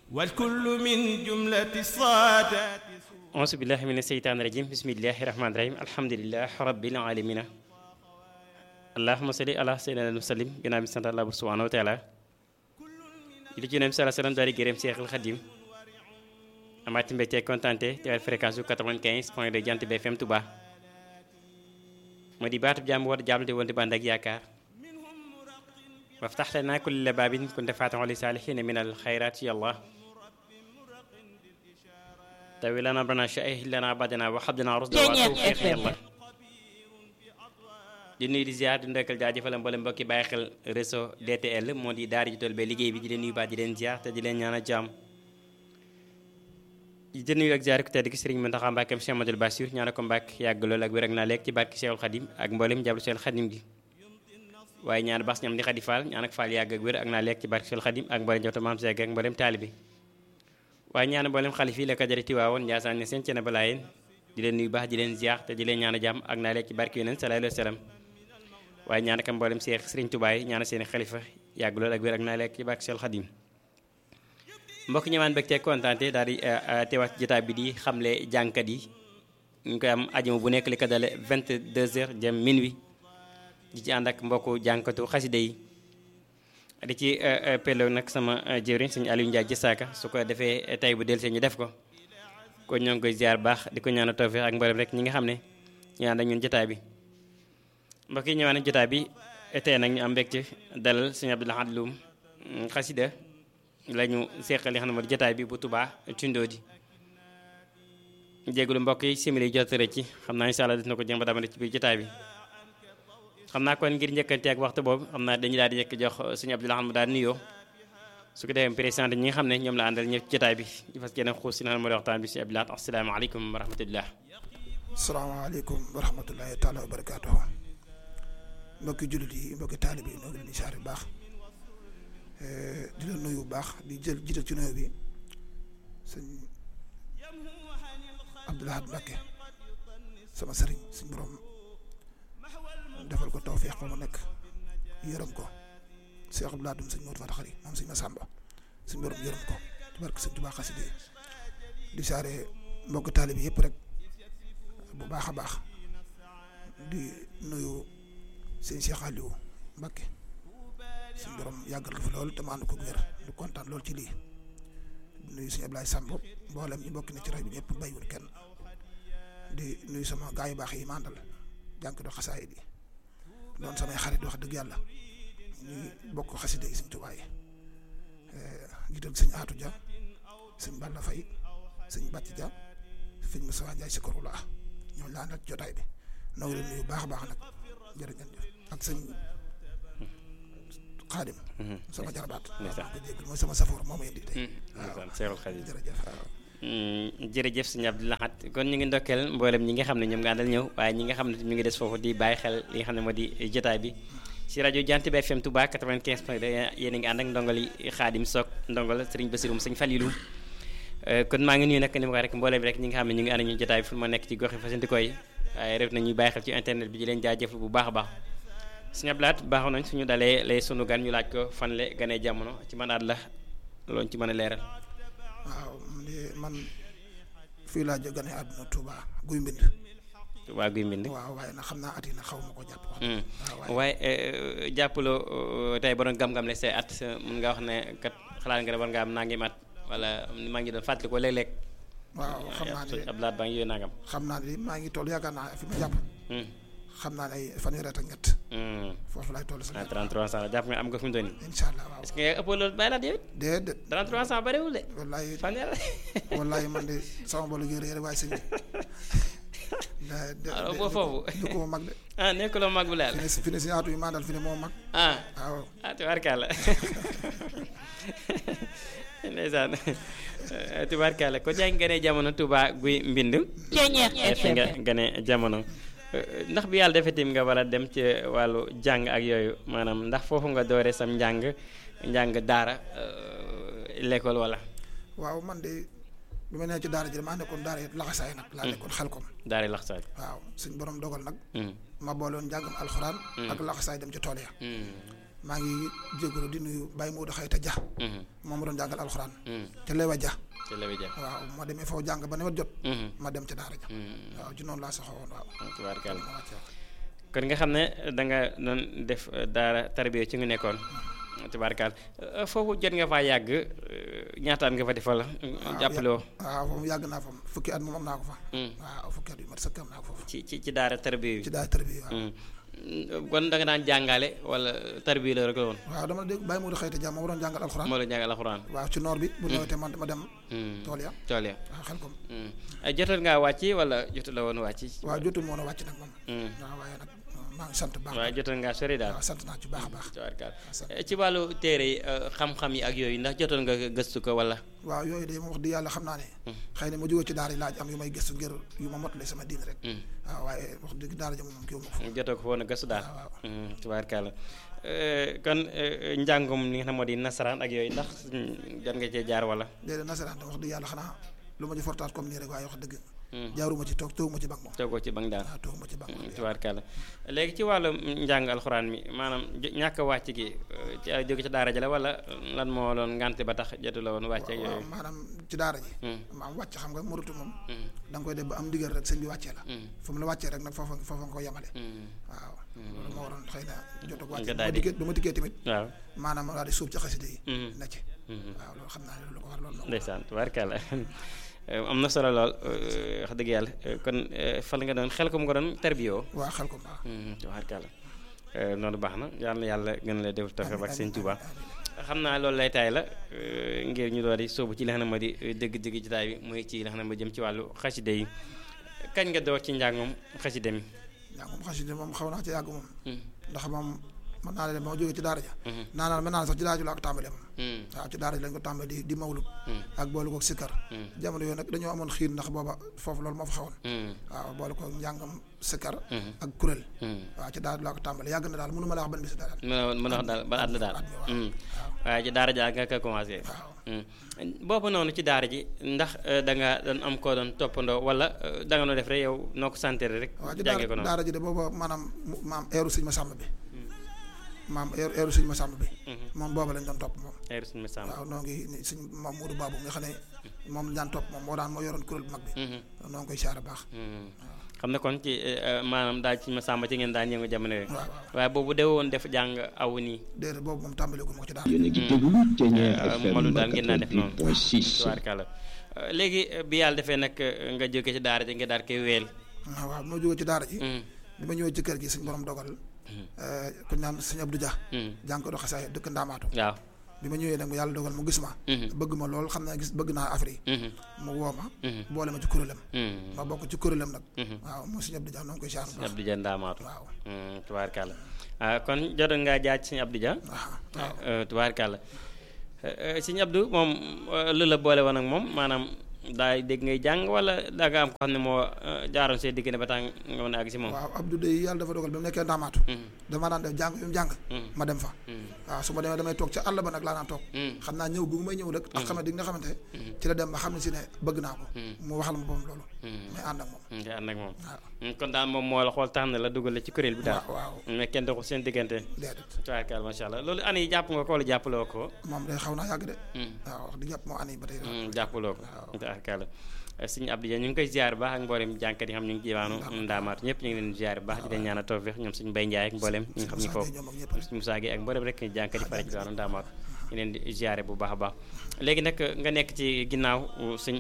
والكل من جملة الصادات auzu billahi mina seytaani rajim bismillahi rahmaani rahim alhamdulilah rabbil alamina allahuma salli ala sayyidina musallim ginnaaw bi sant Allah subhanahu wa taala li ci nem sala salam daal di gërëm Seexul Xadim amaati mbégte kontaante teewal fréquence bu 95 point de Jant bi FM Touba moo di baatub jàmm war jàmm di woon di bànd ak yaakaar waftax lanaa kulla baabin kunta faatixan li saalihiina min al xayraat ya Allah tawi lana bana sha'ih lana badana wa habdana rusda wa tawfiq yàlla di nuyu di ziar di ndokkal jaajëfal mboolem mbokki bàyyi xel réseau DTL moo di daara ji tool be liggéey bi di leen nuyu baax di leen ziar te di leen ñaan a jàmm di nuyu ak ziar ku tedd ki Sëriñ Mountakha Mbacké Cheikh Amadou Bassir ñaan ko Mbàkke yàgg lool ak wér ak naa lekk ci barke Cheikhul Khadim ak mboolem jàblu Cheikhul Khadim gi waaye ñaan bas ñam di Khady Fall ñaan ak Fall yàgg ak wér ak naa lekk ci barke Cheikhul Khadim ak mboolem jota maam Seeg ak mboolem taalibi waaye ñaan mboolem xalif yi la ko jëre Tiwaawoon Njaasaan ne seen cene balaayeen di leen nuyu baax di leen ziar te di leen ñaan a jàmm ak naa lekk ci barke yonent sallallahu alayhi wa sallam waaye ñaan ak mboolem Seex Sëriñ Tuubaa yi ñaan seen xalifa yàgg lool ak wér ak naa lekk ci barke Seexul Xadim mbokk ñëwaan bëgg te kontaante daal di teewaat jotaay bi di xamle jànkat yi ñu koy am ajuma bu nekk li ko dale 22h jëm minuit di ci ànd ak mbokku jànkatu xaside yi di ci pello nag sama jëwriñ sëñ Aliou Ndiaye Jësaaka su ko defee tay bu del see ñu def ko kon ñoo ngi koy ziar baax di ko ñaan a tawfeex ak mboolem rek ñi nga xam ne ñu ànd ak ñun jotaay bi mbokk yi ñëwaan ak jotaay bi tey nag ñu am mbégte dalal sëñ Abdou Lahad Loum xasida la ñu seqal li xam ne moo di jotaay bi bu Touba Tindodi jégalu mbokk yi simili jot rek ci xam naa incha allah def na ko jëm ba damane ci biir jotaay bi xam naa kon ngir njëkkante ak waxtu boobu xam naa dañu daal di njëkk jox sëñ Abdou Lahad mu daal nuyoo su ko defee présenté ñi nga xam ne ñoom la àndal ñëpp jotaay bi di fas yéene xuus si na moo di waxtaan bi si Abdou Lahad asalaamaaleykum wa rahmatullah asalaamaaleykum wa rahmatullahi taala wa barakaatuhu mbokki jullit yi mbokki taalib yi ñoo ngi leen di saar bu baax di la nuyu bu baax di jël jiital ci nuyu bi sëñ Abdou Lahad Mbacké sama sëriñ suñ borom defal ko tawfeex ba mu nekk yërëm ko Cheikh Abdou Lahad sëñ Modou Fata Xari moom sëñ Massamba suñ borom yërëm ko ci barke sëñ Tuubaa xasida di saare mbokki taalib yi yëpp rek bu baax a baax di nuyu sëñ Cheikh Aliou Mbacké suñ borom yàggal ko fi lool te ma ànd ko wér du kontaan lool ci lii di nuyu sëñ Ablaye Samb mboolem ñu bokk na ci rajo bi ñëpp bàyyiwul kenn di nuyu sama gaa yu baax yi ma àndal jànk do xasaay di doon samay xarit wax dëgg yàlla ñuy bokk xasida yi sëñ Tuubaa yi jiital sëñ Aatu Dia sëñ Balla Fay sëñ Bàcc Dia sëñ Moussa Ndiaye si koru laa ñoo la àndal jotaay bi noo ngi leen nuyu baax a baax nag jërëjëf ak sëñ Xaadim sama jarabaat ko jéggal mooy sama safoor moo may indi tey waaw Seexul Xadim jërëjëf jërëjëf sëñ Abdou Lahad kon ñu ngi ndokkeel mboolem ñi nga xam ne ñoom nga àndal ñëw waaye ñi nga xam ne ñu ngi des foofu di bàyyi xel li nga xam ne moo di jotaay bi si rajo Jant bi FM Touba 95 point yéen a ngi ànd ak ndongali Xaadim Sock ndongal Sëriñ Basirum sëñ Falilou kon maa ngi nuyu nag ni ma ko rek mboolem rek ñi nga xam ne ñu ngi ànd ñu jotaay bi fu ma nekk ci gox yi fasantikoo yi waaye ref na ñuy bàyyi xel ci internet bi di leen jaajëfal bu baax a baax sëñ Abdou Lahad baaxoon nañ suñu dalee lay sunu gan ñu laaj ko fan le ganee jamono ci man at la loolu ci mën a leeral waaw man fii laa jóge gane àdduna Touba guy mbind waa guy mbind waaw waaye nag xam naa at yi nag xaw ma ko jàpp wax waaye jàppaloo tey ba doon gam-gam le say at mun nga wax ne kat xalaat nga ne war nga am nangim at wala maa ngi doon fàttali ko léeg-léeg waaw xam naa ne Abdou Lahad baa ngi yooyu nangam xam naa ne maa ngi toll yaakaar naa fi ma jàpp xam naa ne ay fanweeri at ak ñett foofu laay toll ah 33 ans la jàpp nga am nga fi mu doon nii incha allah waaw est-ce que nga ëppoo loolu bàyyi laat yow it déedéet 33 ans bariwul de wallaay fanweer wallaay man de sama bolu gi réer waaye sëñ bi alors boo foofu du ko mag de ah nekkuloo mag bu laal fi ne fi ne si aatu yi maa dal fi ne moo mag ah waaw ah tubaarkàlla ndeysaan tubaarkàlla ko jaa ngi gane jamono Touba guy mbind fi nga gane jamono ndax bi yàlla defee tim nga war a dem ci wàllu jàng ak yooyu maanaam ndax foofu nga doore sam njàng njàng daara l'école wala waaw man de bi ma nee ci daara ji damaa nekkoon daara yi laxasaay nag laa nekkoon xel kom daara lax saaj waaw suñ borom dogal nag ma booloon njàngam alxuraan ak laxasaay dem ci tool ya maa ngi jégalu di nuyu Baye Modou Xayta Dia moom ma doon jàngal alxuraan Mm. ca Lewa Dia te la jëm. waaw ma demee foofu jàng ba nawet jot Mhm. ma dem ca daara ja Mm. waaw ci noonu laa saxoo woon waaw tubaarkàlla ma wàcce waaw. kon nga xam ne da nga doon def eh, daara tarbiya ci nga nekkoon tubaarkàlla Eh, foofu jot nga faa yàgg eh, ñaataan nga fa defal jàppale woo waaw foofu yàgg naa fa fukki at moom am naa ko fa Mm. waaw fukki at yu mat sëkk am naa ko foofu ci ci ci daara tarbiya ci bi daara tarbiya waaw Mm. kon da nga daan jàngale wala tarbiya la rek la woon waaw dama dégg bàyyi mu di xëyte jàmm ma doon jàngal alxuraan moo la jàngal alxuraan waaw ci noor bi bu nawetee man ma dem Mm. tool ya tool ya waaw xel kom Mm. Eh, jotoon ngaa wàcc wala jotu la woon wàcc waaw jotul moo na wàcc nag moom Mm. waaw waaye nag maa ngi sant baax waaye jotoon ngaa sori daal waaw sant naa ci baax a baax tubaarkàlla sant. Eh, ci wàllu téere yi eh, xam-xam yi ak yooyu ndax jotoon nga gëstu ko wala waaw yooyu de moom wax di yàlla xam naa ne xëy na ma jóge ci daara yi laaj am yu may gëstu ngir yu ma motale sama diin rek Mm. waaw waaye wax dëgg daara ja moom kii wu ma fa jotoo ko foon a gëstu daal waaw waaw Mm, tubaarkàlla Eh, kon eh, njàngum li nga xam moo di nasaraan ak yooyu ndax mm, jot nga cee jaar wala déedéet nasaraan tam wax dëgg yàlla xanaa lu ma ci fortaat comme nii rek waaye wax dëgg Mm. jaaruma ci toog tooguma ci bank moom toogoo ci bang daal waaw tooguma ci bank moom tubaarkàlla léegi ci wàllu njàng alxuraan mi maanaam jo- ñàkk a wàcc gi eh, ci jóge ci daara ja la wala lan moo doon ngante ba tax jotu la woon wàcc ak waaw yooyu maanaam ci daara ji Mm, maam wàcc xam nga morutu moom mm, da nga koy def ba am ndigal rek sëñ bi wàccee la mm, fu mu la wàccee rek nag foofa foofa nga ko yemale mm. waaw loolu moo waroon xëy na jot ak Nga wàcce daal ba di- dikkee ba ma dikkee tamit waaw maanaam ma daal di suub ci xasida yi Mm, na ci mm. waaw loolu xam naa ne loolu ko war loolu moo ko ndeysaan tubaarkàlla Eh, am na solo lool eh, wax dëgg yàlla eh, kon eh, fal nga doon xel ko mu nga doon tarbiyoo waa xel ko baax tubaarkàlla Eh, noonu baax na yal na yàlla gën la def tafe ak sëñ Tuubaa amiin xam naa loolu lay taay la eh, ngir ñu doon di sóobu ci li nga xam ne moo di eh, dëgg-dëgg ci taay bi muy ci li nga xam ne moo jëm ci wàllu xaside yi kañ nga door ci njàngum xaside mi yaa moom xasida moom xaw naa ci yàgg moom Mm, ndax moom mën naa leen ba ma jógee ci daara ja mhm, naa naa mën naa ne sax ci daara ji laa ko tàmbalee moom mm, waaw ci daara ji lañ ko tàmbalee di di mawlud mm, ak boole koog sikkar mm, jamono yooyu nag dañoo amoon xiir ndax booba foofu loolu moo fa xawoon mm, waaw boole koog njàngam sikkar mhm, ak kuréel mm. waaw ci daara ji laa ko tàmbalee yàgg na daal mënu ma la wax ban bis daal mën a mën a wax daal ba at la daal at mi waaw Mm. waaw waaye ci daara jaa nga ko commencé waaw Mm. boobu noonu ci daara ji ndax eh, da nga doon am koo doon toppandoo wala eh, da nga noo def rek yow noo ko santere rek waaw ci jàngee ko daara noonu daara ji de booba maanaam mu- maam eeru sëñ ma sàmm bi maam eeru eeru sëñ ma sàmm bi Mhm. moom booba lañ doon topp moom ay suñu ma sàmm waaw noo ngi ni sëñ moom Modou Babou nga xam ne moom lañ daan topp moom moo daan moo yoroon kuréel bu mag bi Mhm. noo ngi koy siyaare baax Mm. xam ne kon ci eh, eh, maanaam daal ci ma sàmm ci ngeen daan yëngu jamono yooyu waaw waaw waaye boobu de woon def jàng aw nii déedéet boobu moom tàmbale gu ma ko ci daara yéen a ngi déglu Thiéniere Euh, FM Modou daal ngeen daan def noonu. 88.6 tubaarkàlla Eh, léegi eh, bi yàlla defee nag eh, nga jóge ci daara ji nga daal koy weel waaw waaw moo jógee ci daara ji Mm, bi ma ñëwee ci kër gi suñ borom dogal ku ñu naan sëñ Abdou Dia mm. jàng ko do xasaay dëkk Ndaamaatu waaw bi ma ñëwee nag mu yàlla dogal mu gis ma Mhm. bëgg ma lool xam naa gis bëgg naa Afrique Mhm. mu woo ma Mhm. boole ma ci kuréelam Mm. ma bokk ci kuréelam nag Mhm. waaw moo sëñ Abdou Dia noo ngi koy siyaare bu baax Abdou Dia ndaamaatu waaw Mm, tubaarkàlla ah kon jotoon ngaa jaaj sëñ Abdou Dia waaw waaw Eh, tubaarkàlla Eh, eh, sëñ Abdou moom eh, lu la boole woon ak moom maanaam daay dégg ngay jàng wala da nga am ko xam ne moo eh, jaaroon see diggante ba tax nga mën a àgg si moom waaw Abdou de yàlla dafa dogal ba mu nekkee Ndaamaatu Mm, dama daan def jàng yu mu jàng mm, ma dem fa mm, waaw su ma demee damay toog ca àll ba nag laa naan toog mm, xam naa ñëw gu may ñëw rek ak xamante di nga xamante Mhm. ci la dem ba xam ne si ne bëgg naa ko Mm. mu waxal ma boom loolu mm. may ànd ak moom nga ànd ak moom waaw Mm, kon daal moom moo la xool tax na la dugal ci kuréel bi daal waaw waaw mais kenn doxul seen diggante déedéet tubaarkàlla macha allah loolu année yi jàpp nga ko wala jàppaloo ko moom day xaw naa yàgg de Mm, waaw wax di jàpp moo année ba tey mm, jàppaloo ko waaw. tubaarkàlla sëñ Abdou Dia ñu ngi koy ziar bu baax ak mboolem jànkat yi xam ñu ngi ci diwaanu ndaamaatu ñëpp ñu ngi leen ziar bu baax di leen ñaanal tawfeex ñoom suñu Mbay Njaay ak mboolem ñi nga xam ñu foofu ñoom ak ñëpp suñu Musaa gi ak mboolem rek jànkat yi fare ci diwaanu ndaamaatu ñu leen di ziare bu baax a baax léegi nag nga nekk ci ginnaaw sëñ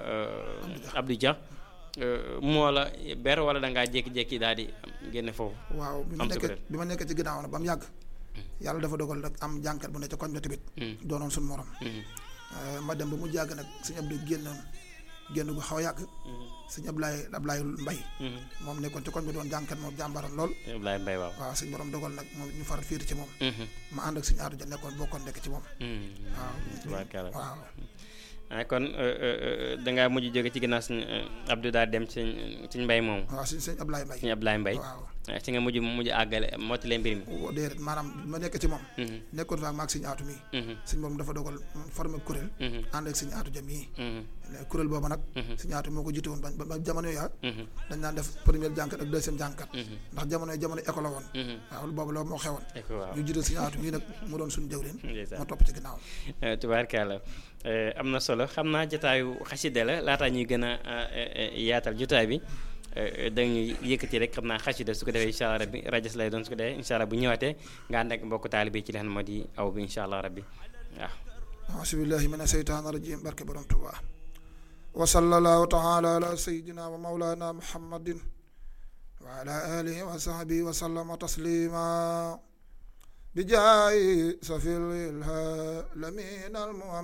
Abdou Dia euh, moo la ber wala da ngaa jékki-jékki daal di génne foofu waaw bi ma am sa nekkee kuréel. bi ma nekkee ci ginnaaw nag ba mu yàgg yàlla dafa dogal nag am jànkat bu ne ca koñ ba tamit Mm, doonoon suñu morom mm, Euh, ma dem ba mu jàgg nag sëñ Abdou génnoon génn gu xaw a yàgg mm, sëñ Ablaye Ablaye Mbay mm. moom nekkoon ci koñ bi doon jànkat moom jàmbaran lool Ablaye Mbaye waaw waaw suñ borom dogal nag moom ñu faral fiir ci moom Mhm, ma ànd ak suñu aadu ja nekkoon bokkoon nekk ci moom mm. waaw tubaarkàlla waaw ah kon euh, euh, euh, dangaa mujj jóge ci ginnaaw suñu Abdou daal dem ci suñ mbay moom waaw suñ sëñ Ablaye Mbay suñu Ablaye Mbay waaw ah, ci nga mujj mujj àggale mottale mbir mi woo déedéet maanaam ma nekk ci moom Mhm, nekkoon fa ak maag sëñ aatu mii mhm, sëñ borom dafa dogal formé kuréel mhm, ànd ak sëñ aatu jam yi mhm, kuréel boobu nag Mhm. sëñ aatu moo ko jiite woon ba ba jamono ya mhm, dañ naan def première jànkat ak deuxième jànkat mhm, ndax jamono yi jamono école la woon mhm. waaw boobu loolu moo xewoon Eko waaw ñu jiite sëñ aatu mii nag mu doon suñu jawrin ndeysaan. ma topp ci ginnaaw Eh, tubaarkàlla Eh, am na solo xam naa jotaayu xasida la laataa ñuy gën a eh, eh, yaatal jotaay bi eh, dañuy yëkkati rek xam naa xasida su ko defee incha allah rabbi rajas lay doon su ko defee incha allah bu ñëwaatee nga ànd ak mbokku taalibe ci li xam moo di aw bi incha allah rabbi waaw auzu billahi mina seytaani rajim barke borom Tuubaa wa sallallahu taala ala sayidina wa maulana muhammadin wa ala alihi wa sahbihi wa sallama taslima bi jaayi safil ilalamin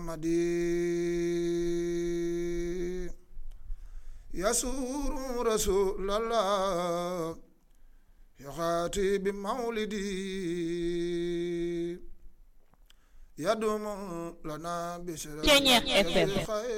almuhammadi yasuru rasulallah yaxaati bi mawlidi يدوم لنا بشر Ceñeex FM. الخير